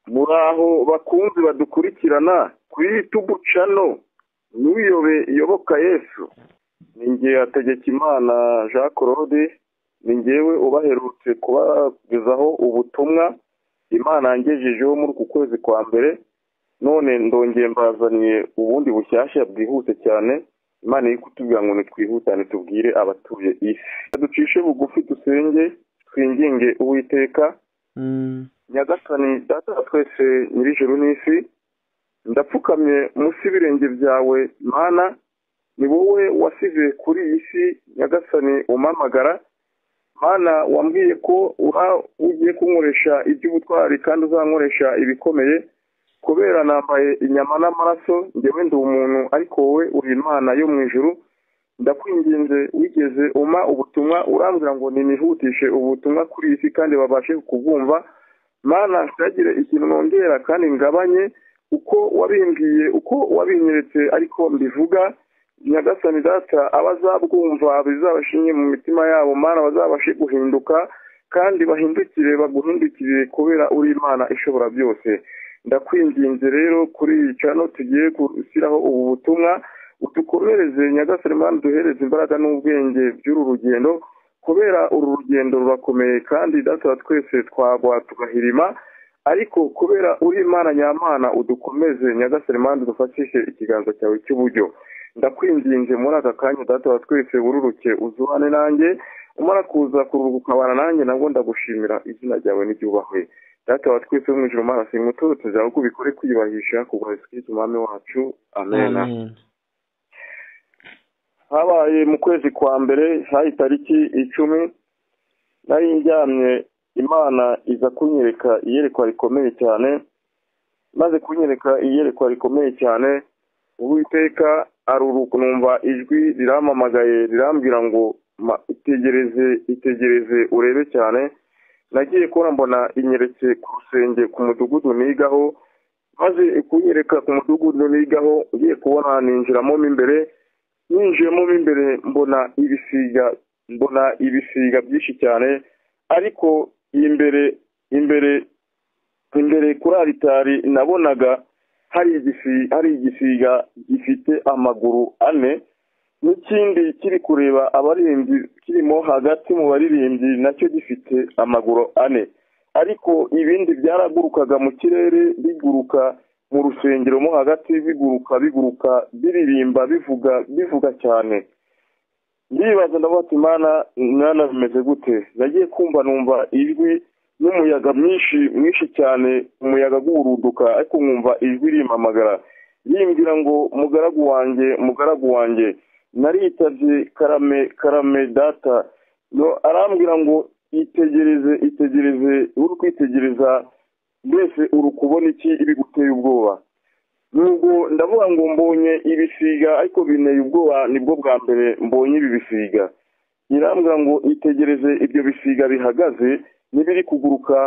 muraho bakunzi badukurikirana ku y'itugu cano ntuyobe yoboka yesu ni ngewe hategekimana jean claude ni ngewe ubaherutse kubagezaho ubutumwa imana yangejejeho muri uku kwezi kwa mbere none ndongeye mbazaniye ubundi bushyashya bwihuse cyane imana iri kutubwira ngo ntitwihutane tubwire abatuye isi ducishe bugufi dusenge twinginge uwiteka nyagasani data wa twese nyir'ijoro n'isi ndapfukamye munsi y'ibirenge byawe mana ni wowe wasize kuri iyi si nyagasani umamagara mana wambwiye ko uba ugiye kunkoresha iby'ubutwari kandi uzankoresha ibikomeye kubera nambaye inyama n'amaraso ngewe ndi umuntu ariko wowe uri imana yo mu ijuru ndakwinginze wigeze umpa ubutumwa urambwira ngo ninihutishe ubutumwa kuri iyi si kandi babashe kubwumva mana ntagire ikintu nongera kandi ngabanye uko wabimbwiye uko wabinyeretse ariko mbivuga nyagasani data abazabwumva bizabashinye mu mitima yabo mana bazabashe guhinduka kandi bahindukire baguhindukirire kubera uri imana ishobora byose ndakwinginze rero kuri iyi cano tugiye gushyiraho ubu butumwa udukomereze nyagasani mwana duhereze imbaraga n'ubwenge by'uru rugendo kubera uru rugendo rurakomeye kandi data twese twagwa tugahirima ariko kubera uri imana nyamana udukomeze nyagasani mwana dufashishe ikiganza cyawe cy'uburyo ndakwinginze muri aka kanya data wa twese wururuke uzuhane nanjye umara kuza kuruhuka ukabana nanjye nabwo ndagushimira izina ryawe n'iryubahwe data wa twese wo mu ijoro mana simutoro tuzaho ko ubikore kwiyubahisha kugura isuku umwami wacu amena habaye mu kwezi kwa mbere hari itariki icumi nari njyamye imana iza kunyereka iyerekwa rikomeye cyane maze kunyereka iyerekwa rikomeye cyane uwiteka aruruka numva ijwi riramamagaye rirambwira ngo itegereze itegereze urebe cyane nagiye kubona mbona inyeretse ku rusenge ku mudugudu nigaho maze kunyereka ku mudugudu nigaho ugiye kubona ninjiramo mo imbere ninjiyemo mo imbere mbona ibisiga mbona ibisiga byinshi cyane ariko imbere imbere imbere kuri aritari nabonaga hari igisiga hari igisiga gifite amaguru ane n'ikindi kiri kureba abaririmbyi kirimo hagati mu baririmbyi nacyo gifite amaguru ane ariko ibindi byaragurukaga mu kirere biguruka mu rusengero mo hagati biguruka biguruka biririmba bivuga bivuga cyane ndibaza ndabona imana mwana bimeze gute nagiye kumva numva ijwi n'umuyaga mwinshi mwinshi cyane umuyaga guhuruduka ariko nkumva ijwi rimpamagara yimbwira ngo mugaragu wanjye mugaragu wanjye naritabye karame karame data arambwira ngo itegereze itegereze uri kwitegereza mbese uri kubona iki ibiguteye ubwoba nubwo ndavuga ngo mbonye ibisiga ariko binteye ubwoba nibwo bwa mbere mbonye ibi bisiga irambwira ngo itegereze ibyo bisiga bihagaze n'ibiri kuguruka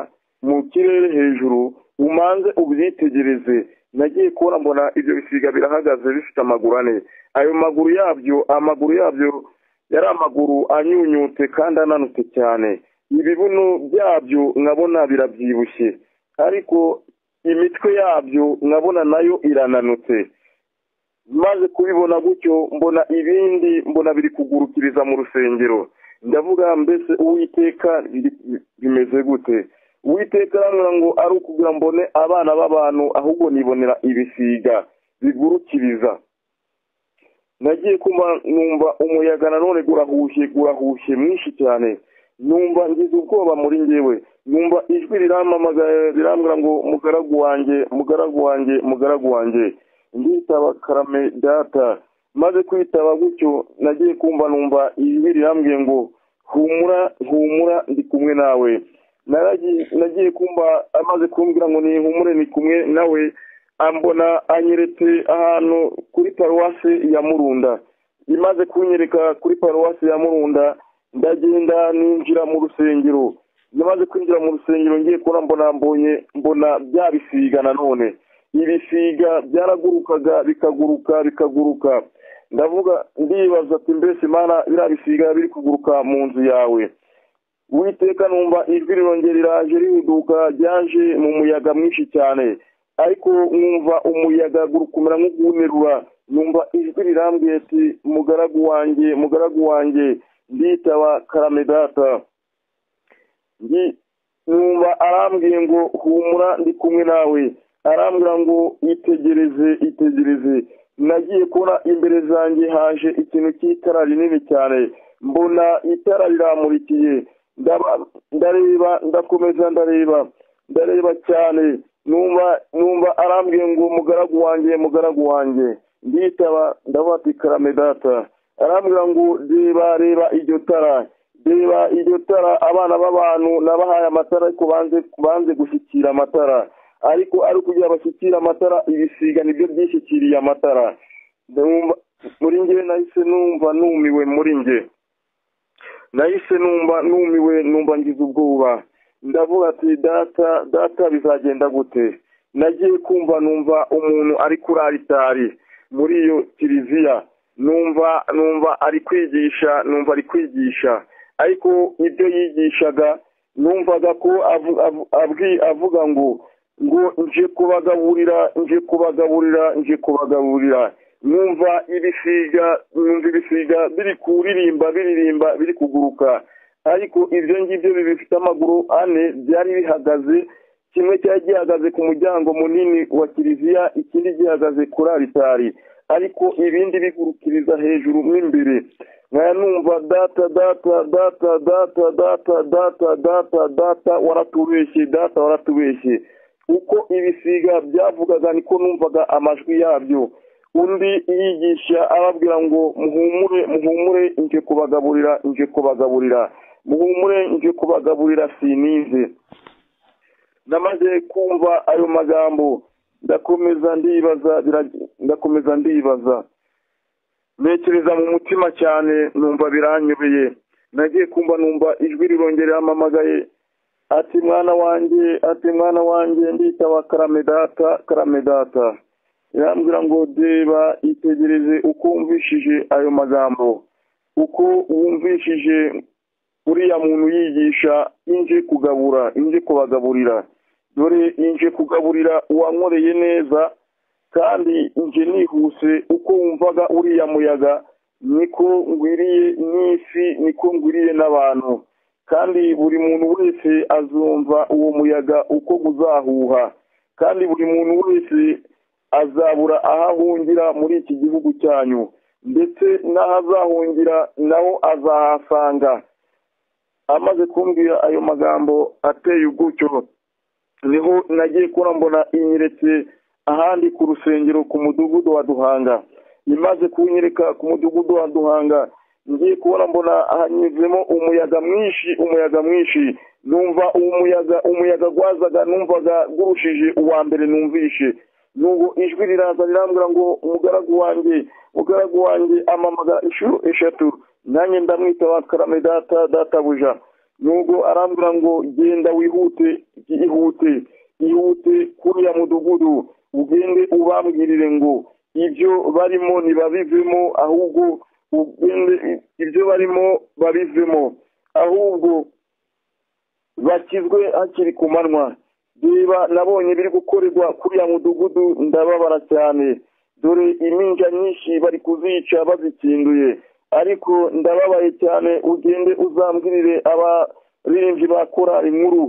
mu kirere hejuru umanze ubyitegereze nagiye kubona mbona ibyo bisiga birahagaze bifite amaguru ane ayo maguru yabyo amaguru yabyo yari amaguru anyunyutse kandi ananutse cyane ibibuno byabyo nkabona birabyibushye ariko imitwe yabyo nkabona nayo irananutse maze kubibona gutyo mbona ibindi mbona biri kugurukiriza mu rusengero ndavuga mbese uwiteka bimeze gute uwiteka arambwira ngo ari ukugira mbone abana b'abantu ahubwo nibonera ibisiga bigurukiriza nagiye kuba numva umuyaga nanone gurahushye gurahushye mwinshi cyane numva ngize ubwoba muri ngewe numva ijwi rirambwira ngo mugaragu wanjye mugaragu wanjye mugaragu wanjye nditaba karame data maze kwitaba gutyo nagiye kumva numva ijwi rirambwiye ngo humura humura ndi kumwe nawe nagiye kumva amaze kumbwira ngo nihumure ni kumwe nawe ambona anyeretse ahantu kuri paruwasi ya murunda imaze kunyereka kuri paruwasi ya murunda ndagenda ninjira mu rusengero yamaze kwinjira mu rusengero ngiye kubona mbona mbonye mbona byabisiga nanone ibisiga byaragurukaga bikaguruka bikaguruka ndavuga ndibaza ati mbese imana biriya bisiga biri kuguruka mu nzu yawe witeka numva ijwi rirongera riraje rihuduka ryaje mu muyaga mwinshi cyane ariko nkumva umuyaga gurukumira nk'uguhumerura numva ijwi rirambwiye ati mugaragu wanjye mugaragu wanjye nditaba karamedata numva arambwiye ngo humura ndi kumwe nawe arambwira ngo itegereze itegereze nagiye kubona imbere zanjye haje ikintu cy'itara rinini cyane mbona itara riramurikiye ndareba ndakomeza ndareba ndareba cyane numva numva arambwiye ngo mugaragu wanjye mugaragu wanjye nditaba ndabati karamedata arambwira ngo reba reba iryo tara reba iryo tara abana b'abantu nabahaye amatara ariko banze gushyikira amatara ariko ari kugira bashyikire amatara ibisiga nibyo byishyikiriye amatara muri ngewe nahise numva numiwe muri nge nahise numva numiwe numva ngize ubwoba ndavuga ati data data bizagenda gute nagiye kumva numva umuntu ari kuri aritari muri iyo kiliziya numva numva ari kwigisha numva ari kwigisha ariko ibyo yigishaga numvaga ko avuga ngo ngo nje kubagaburira nje kubagaburira nje kubagaburira numva ibisiga numva ibisiga biri kuririmba biririmba biri kuguruka ariko ibyo ngibyo bifite amaguru ane byari bihagaze kimwe cyari gihagaze ku muryango munini wa kiliziya ikindi gihagaze kuri aritari ariko ibindi bigurukiriza hejuru mo imbere nkaya numva data data data data data data data data waratubeshye data waratubeshye uko ibisiga byavugaga niko numvaga amajwi yabyo undi yigisha ababwira ngo muhumure muhumure nje kubagaburira nje kubagaburira muhumure nje kubagaburira sinize namaze kumva ayo magambo ndakomeza ndibaza ndakomeza ndibaza ntekereza mu mutima cyane numva biranyobeye nagiye kumva numva ijwi rirongera amamagaye ati mwana wanjye ati mwana wanjye nditaba karamedata karamedata irambwira ngo reba itegereze uko wumvishije ayo magambo uko wumvishije uriya muntu yigisha inje kugabura inje kubagaburira dore inje kugaburira uwankoreye neza kandi inje nihuse uko wumvaga uriya muyaga niko ngwiriye n'isi niko ngwiriye n'abantu kandi buri muntu wese azumva uwo muyaga uko uzahuha kandi buri muntu wese azabura aho ahungira muri iki gihugu cyanyu ndetse n'aho azahungira naho azahasanga amaze kumbwira ayo magambo ateye ubwucyo niho nagiye kubona mbona inyeretse ahandi ku rusengero ku mudugudu wa duhanga imaze kunyereka ku mudugudu wa duhanga ngiye kubona mbona hanyuzemo umuyaga mwinshi umuyaga mwinshi numva umuyaga umuyaga gwazaga numvaga gurushije uwa mbere numvishe nugo ijwi riraza rirambwira ngo umugaragu wanjye umugaragu wanjye amamaga inshuro eshatu nanjye ndamwitaba karame data databuja nugo arambwira ngo genda wihute ihute ihute kuriya mudugudu ugende ubambwirire ngo ibyo barimo ntibabivemo ahubwo ugende ibyo barimo babivemo ahubwo bakizwe hakiri ku manywa niba nabonye biri gukorerwa kuriya mudugudu ndababara cyane dore iminja nyinshi bari kuzica bazikinduye ariko ndababaye cyane ugende uzambwirire abaririmbyi ba korari nkuru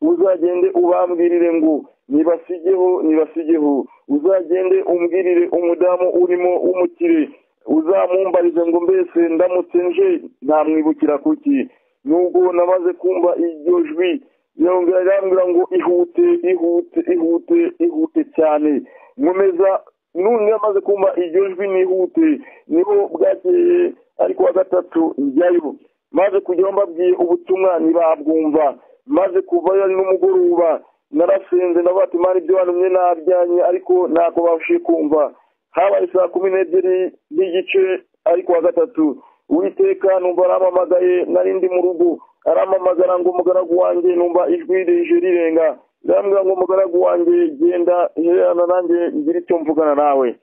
uzagende ubambwirire ngo nibasigeho nibasigeho uzagende umbwirire umudamu urimo w'umukire uzamumbarize ngo mbese ndamutse nje ntamwibukira kuki nubwo namaze kumva iryo jwi yongera irambwira ngo ihute ihute ihute ihute cyane nkomeza none amaze kumva iryo jwi nihute niho bwakeye ariko wa gatatu njyayo maze kujya mbabwiye ubutumwa ntibabwumva maze kuvayo n'umugoroba narasenze nabati mari ibyo bantumye nabyanye ariko ntabwo babashije kumva habaye saa kumi n'ebyiri n'igice ariko wa gatatu uwiteka numva arampamagaye narindi mu rugo aramamagara ngo umugaragu wanjye numva ijwi rije rirenga irambwira ngo umugaragu wanjye genda hererana nanjye ngire icyo mvugana nawe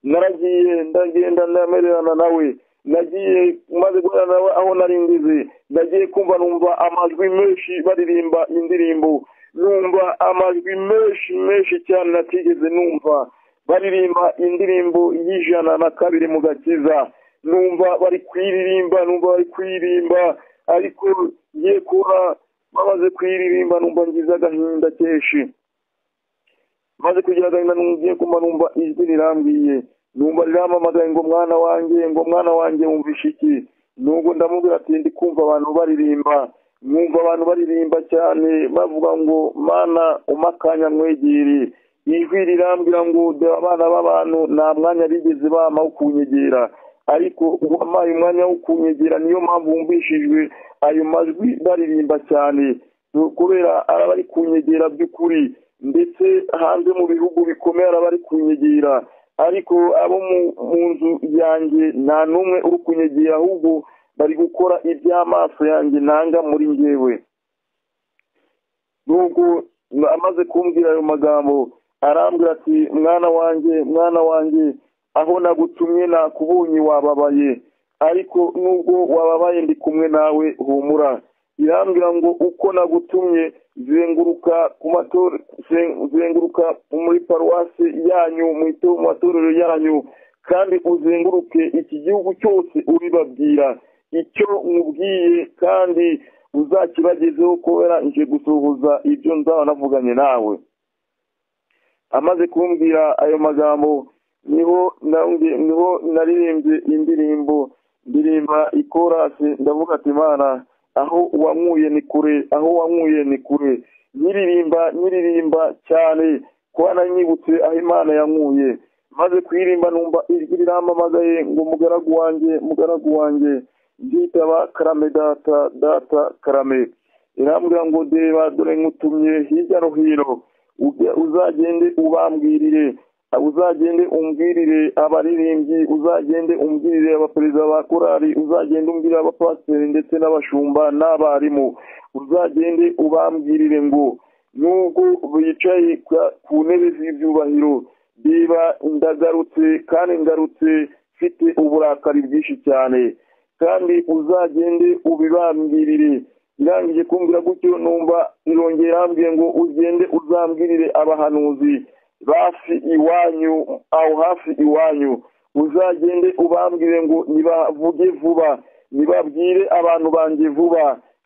naragiye ndagenda ndamererana nawe nagiye maze guhura nawe aho nari ngize nagiye kumva numva amajwi menshi baririmba indirimbo numva amajwi menshi menshi cyane natigeze numva baririmba indirimbo y'ijana na kabiri mu gakiza numva bari kuyiririmba numva bari kuyiririmba ariko ngiye kubona bamaze kuyiririmba numva ngize agahinda kenshi maze kugira agahinda ngiye kumva numva ijwi rirambwiye numva rirampamagaye ngo mwana wanjye ngo mwana wanjye wumvishe iki nubwo ndamubwira ati ndi kumva abantu baririmba numva abantu baririmba cyane bavuga ngo mana umakanya mwegere ijwi rirambwira ngo dore abana b'abantu nta mwanya bigeze bama wo kunyegera ariko uwampaye umwanya wo kunyegera niyo mpamvu wumvishijwe ayo majwi baririmba cyane kubera araba ari kunyegera by'ukuri ndetse hanze mu bihugu bikomeye araba ari kunyegera ariko abo mu nzu yanjye nta n'umwe uri kunyegera ahubwo bari gukora iby'amaso yanjye nanga muri ngewe nuko amaze kumbwira ayo magambo arambwira ati mwana wanjye mwana wanjye aho nagutumye nakubonye wababaye ariko nubwo wababaye ndi kumwe nawe humura irambwira ngo uko nagutumye zenguruka ku matora zenguruka muri paruwasi yanyu mu matorero yanyu kandi uzenguruke iki gihugu cyose uribabwira icyo nkubwiye kandi uzakibagezeho kubera nje gusuhuza ibyo nzaba navuganye nawe amaze kumbwira ayo magambo niho niho naririmbye indirimbo ndirimba ikorasi ndavuga ati imana aho wanywuye ni kure aho wanywuye ni kure nyiririmba nyiririmba cyane kuba nanyibutse aho imana yanywuye maze kuyirimba numva ijwi riramamagaye ngo mugaragu wanjye mugaragu wanjye byitaba karame data data karame irambwira ngo deba dore nkutumye hirya no hino uzagende ubambwirire uzagende umbwirire abaririmbyi uzagende umbwirire abaperezida ba korari uzagende umbwirire abapasiteri ndetse n'abashumba n'abarimu uzagende ubambwirire ngo nubwo bicaye ku ntebe z'ibyubahiro biba ndagarutse kandi ngarutse mfite uburakari bwinshi cyane kandi uzagende ubibambwirire irangije kumbwira gutyo numva irongera irambwiye ngo ugende uzambwirire abahanuzi hafi iwanyu aho hafi iwanyu uzagende ubambwire ngo nibavuge vuba nibabwire abantu banjye vuba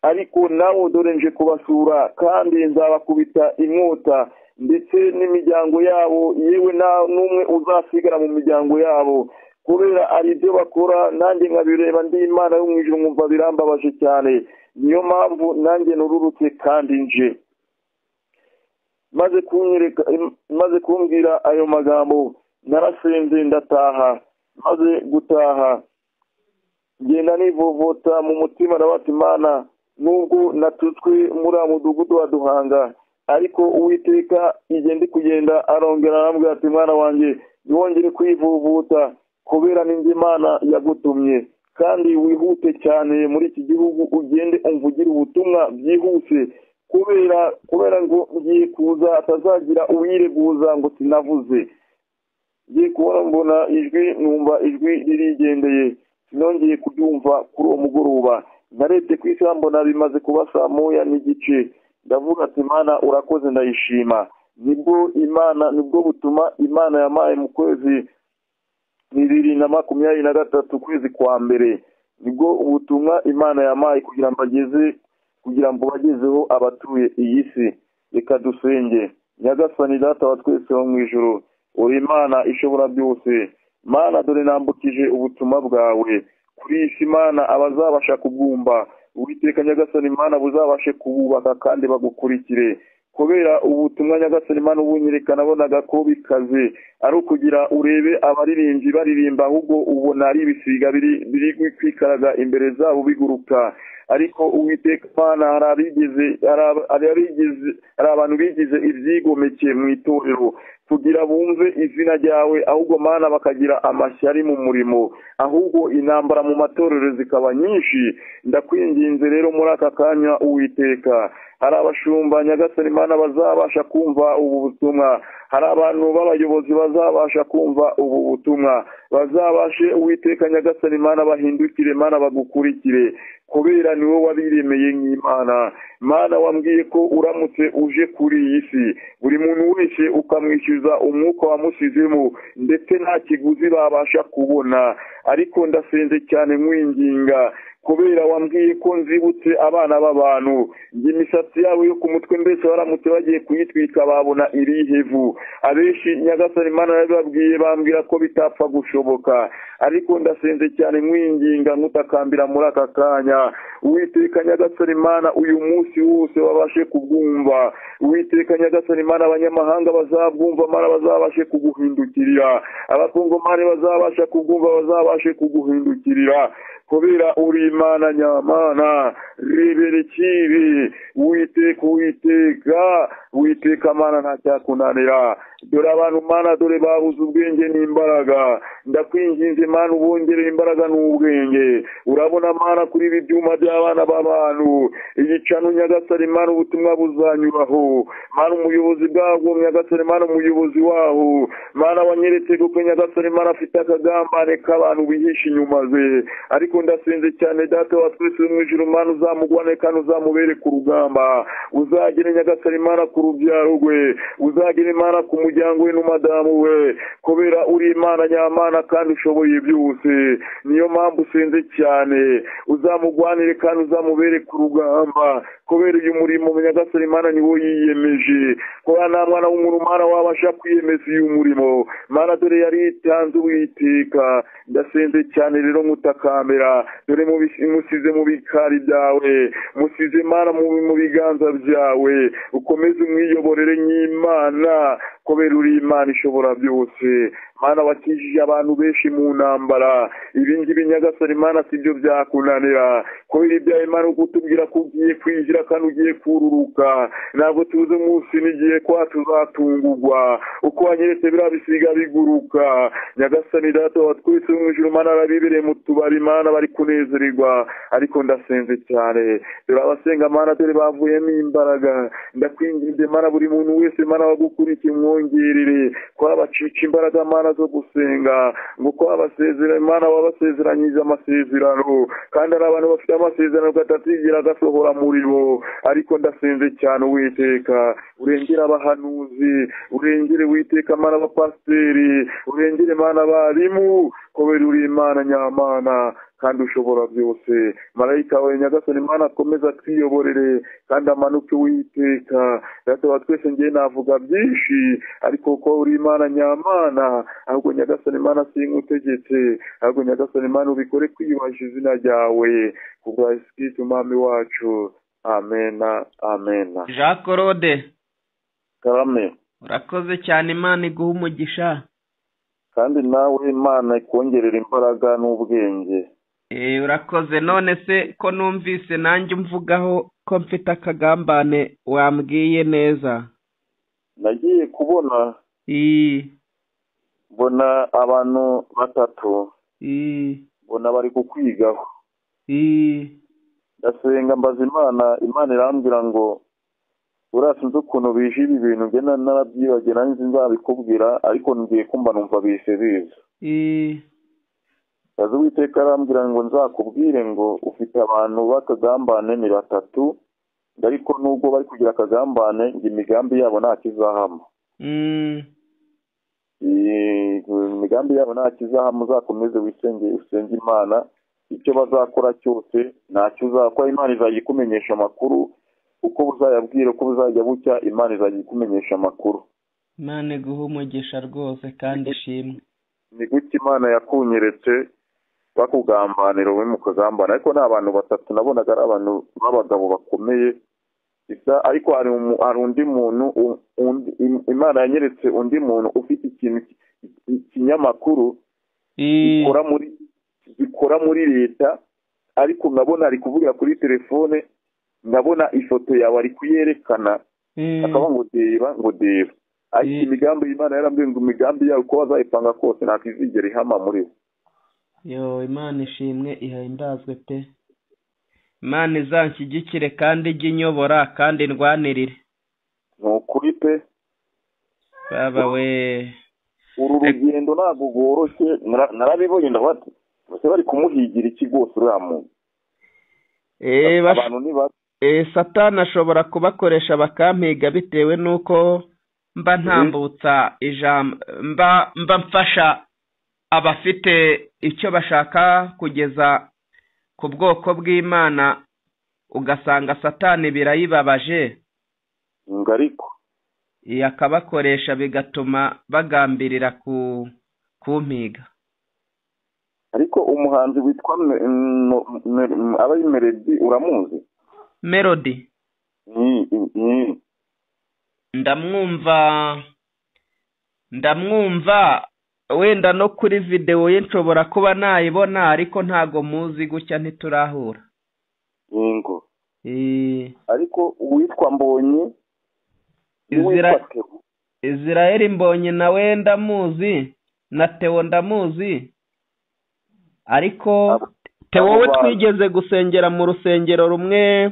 ariko nawe dore nje kubasura kandi nzabakubita inkota ndetse n'imiryango yabo yewe nta n'umwe uzasigara mu miryango yabo kubera ari ibyo bakora nanjye nkabireba ndi imana yo mu ijoro nkumva birambabaje cyane niyo mpamvu nanjye nururutse kandi nje maze kumbwira ayo magambo narasenze ndataha maze gutaha ngenda nivovota mu mutima imana nubwo natutswe muri uwo mudugudu wa duhanga ariko uwiteka igihe ndi kugenda arongera arambwira ati mwana wanjye ntiwongere kwivuvuta kubera n'indi mana yagutumye kandi wihute cyane muri iki gihugu ugende umvugire ubutumwa byihuse kubera kubera ngo ngiye kuza atazagira uwireguza ngo sinavuze ngiye kubona mbona ijwi numva ijwi ririgendeye sinongeye kuryumva kuri uwo mugoroba narebye ku isaha mbona bimaze kuba saa moya n'igice ndavuga ati imana urakoze ndayishima nibwo imana nibwo butuma imana yamaye mu kwezi bibiri na makumyabiri na gatatu ukwezi kwa mbere nibwo ubutumwa imana yamaye kugira ngo ageze kugira ngo bagezeho abatuye iyi si reka dusenge nyagasani data wa twese wo mu ijoro uri imana ishobora byose mana dore nambukije ubutumwa bwawe kuri iyi si mana abazabasha kubwumva witeka nyagasani imana buzabashe kububaka kandi bagukurikire kubera ubutumwa nyagasani imana ubunyereka nabonaga ko bikaze ari ukugira urebe abaririmbyi baririmba ahubwo ubona ari ibisiga biri kwikaraga imbere zabo biguruka ariko uwiteka imana hari abantu bigize ibyigomeke mu itorero kugira bumve izina ryawe ahubwo mana bakagira amashyari mu murimo ahubwo intambara mu matorero zikaba nyinshi ndakwinginze rero muri aka kanya uwiteka hari abashumba nyagasani imana bazabasha kumva ubu butumwa hari abantu b'abayobozi bazabasha kumva ubu butumwa bazabashe uwiteka nyagasani mana bahindukire mana bagukurikire kubera niwe wabiremeye nk'imana mana wambwiye ko uramutse uje kuri iyi si buri muntu wese ukamwishyuza umwuka wamusizemo ndetse nta kiguzi babasha kubona ariko ndasenze cyane nkwinginga kubera wambwiye ko nzibutse abana b'abantu imisatsi yabo yo ku mutwe mbese baramutse bagiye kuyitwika babona irihevu abenshi nyagasani mana yabibabwiye bambwira ko bitapfa gushoboka ariko ndasenze cyane nkwinginga nkutakambira muri aka kanya uwiteka nyagasani mana uyu munsi wose babashe kubwumva uwiteka nyagasani mana abanyamahanga bazabwumva mana bazabashe kuguhindukirira abakongomani bazabasha kubwumva bazabashe kuguhindukirira kubera uri imana nyamana rebere kibi witeka witeka witeka mana ntacyakunanira dore abantu mana dore babuze ubwenge n'imbaraga ndakwinginze mana ubongereye imbaraga n'ubwenge urabona mana kuri ibi byuma by'abana b'abantu igicano nyagasare mana ubutumwa buzanyuraho mana umuyobozi bwabwo nyagasare mana umuyobozi waho mana wanyeretse kuko nyagasare mana afite akagambane k'abantu bihisha inyuma ze ariko ndasenze cyane data wa twese mu ijuru mana uzamugwane kandi uzamubere ku rugamba uzagere nyagasare mana ku rubyaro rwe uzagere mana ku muryango we n'umudamu we kubera uri imana nyamana kandi ushoboye byose niyo mpamvu usenze cyane uzamugwanire kandi uzamubere ku rugamba kubera uyu murimo nyagasare imana niwo yiyemeje kubera nta mwana w'umuntu mana wabasha kwiyemeza uyu murimo mana dore yari yitanze uwiteka ndasenze cyane rero nkutakambera dore musize mu bikari byawe musize mana mu biganza byawe ukomeze umwiyoborere nk'imana kubera uri imana ishobora byose mana wakijije abantu benshi mu ntambara ibi ngibi nyagasore mana sibyo byakunanira kubera ibyawe mana kutubwira ko ugiye kwinjira kandi ugiye kururuka ntabwo tuzi umunsi n'igihe kwa tuzatungurwa uko wanyeretse biriya bisiga biguruka nyagasani data wa twese mu ijuru mana arabibereye mu tubari mana bari kunezererwa ariko ndasenze cyane dore abasenga mana dore bavuyemo imbaraga ndakwinginze mana buri muntu wese mana wagukurikiye umwongerere kuba bacica imbaraga mana zo gusenga nguko abasezera imana wabasezeranyije amasezerano kandi ari abantu bafite amasezerano katatigera agasohora muri bo ariko ndasenze cyane uwiteka urengere abahanuzi urengere witeka mana abapasiteri urengere mana abarimu kubera uri imana nyamana kandi ushobora byose marayika wawe nyagasani imana akomeza atwiyoborere kandi amanuke witeka wa twese ngiye navuga byinshi ariko kuko uri imana nyamana ahubwo nyagasani imana sinkutegetse ahubwo nyagasani imana ubikore kwiyubashya izina ryawe kubwa sikiti umwami wacu amena amena jean claude karame urakoze cyane imana iguha umugisha kandi nawe imana ikongerera imbaraga n'ubwenge urakoze none se ko numvise nanjye umvugaho ko mfite akagambane wambwiye neza nagiye kubona mbona abantu batatu mbona bari kukwigaho ndasenga mbaza imana imana irambwira ngo buriya sinzi ukuntu bije ibi bintu ngena narabyibagira nzi nzabikubwira ariko ngiye kumva numva bise biza azi uwiteka arambwira ngo nzakubwire ngo ufite abantu b'akagambane ni batatu ariko nubwo bari kugira akagambane ngo imigambi yabo nta kizahama imigambi yabo nta kizahama uzakomeze wisenge usenge imana icyo bazakora cyose ntacyo uzakora imana izajya ikumenyesha amakuru uko buzayabwira uko buzajya bucya imana izajya ikumenyesha amakuru imana iguha umugisha rwose kandi ishimwe ni gutya imana yakunyeretse bakugambanira wowe mukagambana ariko ni abantu batatu nabonaga ari abantu b'abagabo bakomeye gusa ariko hari undi muntu imana yanyeretse undi muntu ufite ikintu ikinyamakuru gikora muri leta ariko nkabona ari kuvugira kuri telefone nkabona ifoto yawe ari kuyerekana akaba ngo deba ngo deba ariko imigambi y'imana yarambwiye ngo imigambi yawe uko bazayipanga kose ntabwo izigera ihama muri bo yo imana ishimwe ihahimbazwe pe imana izanshyigikire kandi ijye inyobora kandi ndwanirire ni ukuri pe baba we uru rugendo ntabwo rworoshye nara- narabibonye ndavuga ati bose bari kumuhigira iki rwose uriya muntu Eh, bash- abantu ni babi eh, satani ashobora kubakoresha bakampiga bitewe n'uko mba ntambutsa ijambo mba mba mfasha abafite icyo bashaka kugeza ku bwoko bw'imana ugasanga satani birayibabaje ngo ariko eh, akabakoresha bigatuma bagambirira ku kumpiga ariko umuhanzi witwa Me- M- M- M- aba ari melody uramuzi melody Ni- ni- ndamwumva ndamwumva wenda no kuri videwo ye nshobora kuba nayibona ariko ntago muzi gutya ntiturahura yego Eh, ariko uwitwa mbonyi Izira- n'uwitwa Theo, israel mbonye nawe ndamuzi na tewo ndamuzi ariko Abo- tewo abo we bantu. twigeze gusengera mu rusengero rumwe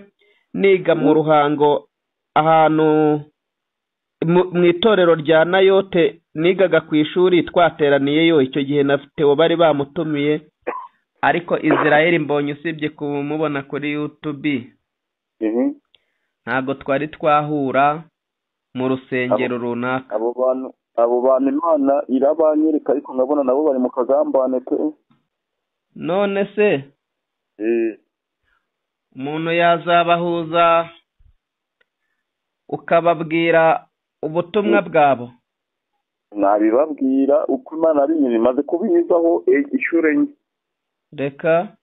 niga mu ruhango ahantu mu- mu itorero rya nayote nigaga ku ishuri twateraniyeyo icyo gihe na tewo bari bamutumiye ariko israel mbonye usibye kumubona kuri youtube ehe. ntabwo twari twahura mu rusengero runaka abo bantu abo bantu imana irabanyereka ariko nkabona nabo bari mu kagambane pe none se Eh, umuntu yazabahuza ukababwira ubutumwa bwabo nabibabwira uko imana ari nyiri imaze kubinyuzaho eh, inshuro enye reka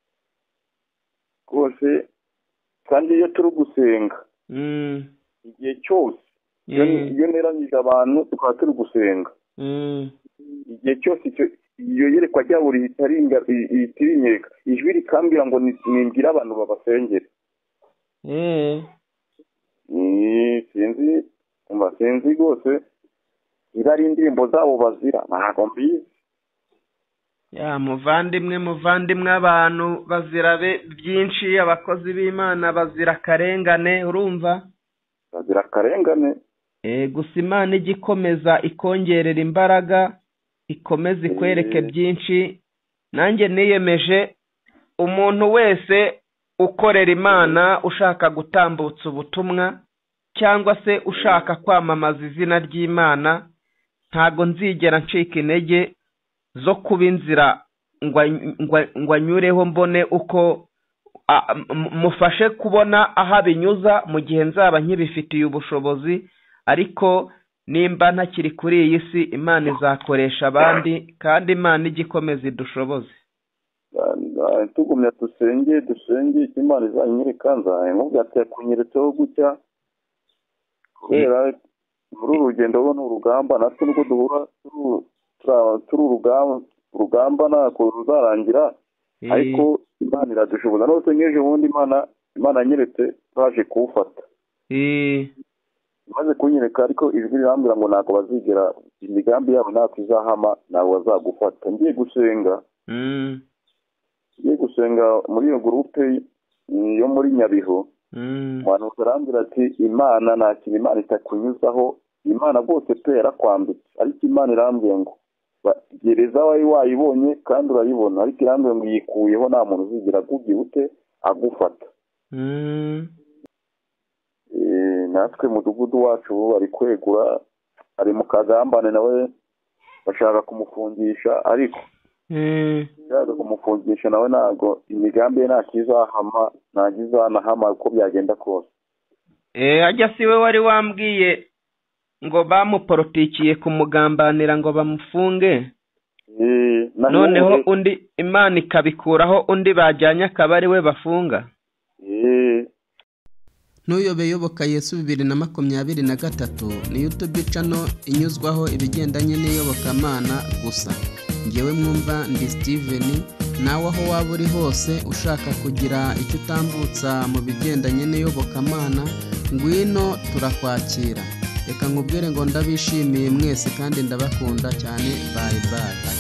rwose kandi iyo turi gusenga mm, igihe cyose iyo eh, iyo neranyije abantu tukaba turi gusenga mm, igihe cyose icyo- iyo yerekwa ryabo rihita ringa- ri- rihita rinyereka ijwi rikambwira ngo ni- nimbwire abantu babasengere eh, Eh, sinzi umva sinzi rwose niba ari indirimbo zabo bazira ntabwo mbizi ya muvandimwe muvandimwe abantu bazira be- byinshi abakozi b'imana bazira akarengane urumva bazira akarengane Eh, gusa imana ijya ikomeza ikongerera imbaraga ikomeza ikwereke Eh. byinshi nanjye niyemeje umuntu wese ukorera imana ushaka gutambutsa ubutumwa cyangwa se ushaka kwamamaza izina ry'imana ntago nzigera ncika intege zo kuba inzira ngo any- ngo- ngo anyureho mbone uko a- m- mufashe kubona aho abinyuza mu gihe nzaba nkibifitiye ubushobozi ariko nimba ntakiri kuri iyi si imana izakoresha abandi kandi imana ijya ikomeza idushoboze Ah, ah, tugumya dusenge dusenge icyo imana izanyereka nzamubwira ati yakunyeretseho gutya kubera muri uru rugendo rwo ni urugamba natwe nubwo duhura turu- tura- turi urugamba urugamba ntabwo ruzarangira ariko imana iradushoboza nose nk'ejo bundi imana imana yanyeretse baje kuwufata Eh, imaze kunyereka ariko ijwi rirambwira ngo ntabwo bazigera imigambi yabo ntabwo izahama ntabwo bazagufata ngiye gusenga mm, ngiye gusenga muri iyo gurupe mm, yo muri nyabihu mm, umuhanuzi arambwira ati imana nta kintu imana itakunyuzaho imana rwose pe yarakwambitse ariko imana irambwiye ngo ba- gereza wari wayibonye kandi urayibona ariko irambwiye ngo yikuyeho nta muntu uzigera agugira ute agufata mm. Eh, natwe mudugudu wacu ubu bari kwegura ari mu kagambane nawe bashaka kumufungisha ariko Eh, bashaka kumufungisha nawe ntabwo imigambi ye nta kizahama nta kizanahama uko byagenda kose eh, ajya si we wari wambwiye ngo bamuporotikiye kumugambanira ngo bamufunge Eh, na noneho none- undi imana ikabikuraho undi bajyanye akaba ari we bafunga Eh, n'uyoboye yoboka yesu bibiri na makumyabiri na gatatu ni yutube cano inyuzwaho ibigendanye n'iyobokamana gusa ngewe mwumva ndi sitiveni nawe aho waba uri hose ushaka kugira icyo utambutsa mu bigendanye n'iyobokamana ngwino turakwakira reka nkubwire ngo ndabishimiye mwese kandi ndabakunda cyane bayi bayi